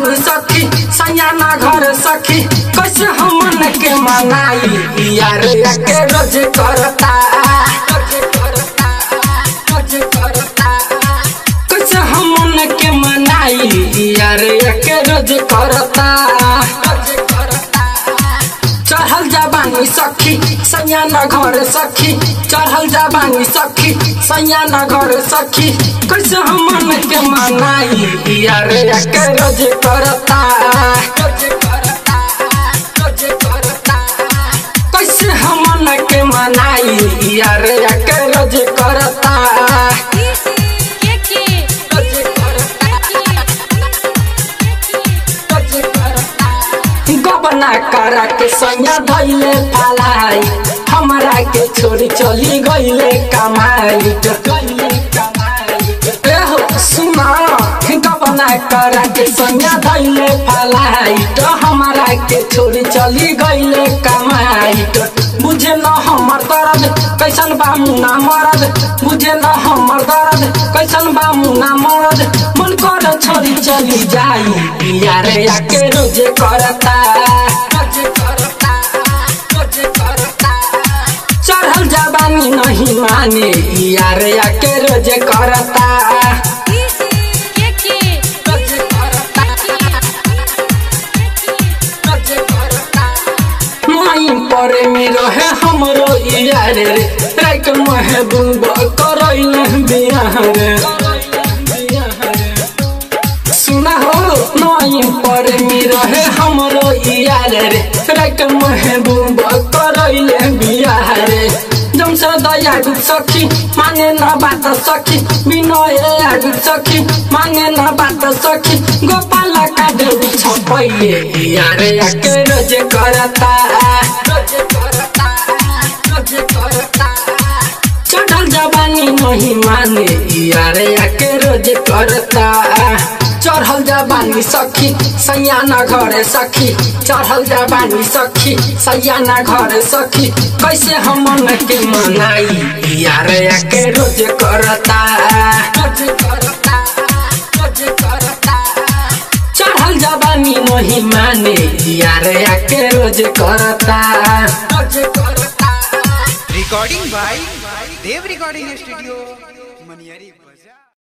बानी सखी सयाना घर सखी कैसे हमन के मनाई यार के रोज करता कैसे हमन के मनाई यार के रोज करता चढ़ल जबानी सखी सयाना घर सखी चढ़ल जबानी सखी सयाना घर सखी कैसे हमन के मनाई यार के रोज करता कैसे हमन के मनाई यार के रोज करता गबना करा के सैया धैले फलाई हमरा के छोड़ी चली गईले कमाई एहो सुना गबना करा के सैया धैले फलाई हमरा के छोड़ी चली गईले कमाई बुझे न हमर दर्द कैसन बा मुना मरद बुझे न हमर दर्द कैसन बा मुना मरद मन कर छोड़ी चली जाई यार याके रोजे करता चढ़ल जबानी नहीं माने यार याके रोजे करता माई परे मेरो है हमरो यार रे राइट महबूब करैल बिहार सुना हो माई परे मेरो है हमरो यार रे राइट महबूब करैल बिहार जमसे दया डुब सखी माने न बात सखी विनय आडु सखी माने न बात सखी गोपाल का देवी छपैले यार याके रोजे करता चढ़ल जवानी नहीं माने यार याके रोजे करता चढ़ल जबानी सखी सयाना घरे सखी चढ़ल जबानी सखी सयाना घरे सखी कैसे हमन के मनाई यार याके रोज करता चढ़ल जबानी नहीं माने यार याके रोज करता recording by Dev recording studio Maniyari बाजार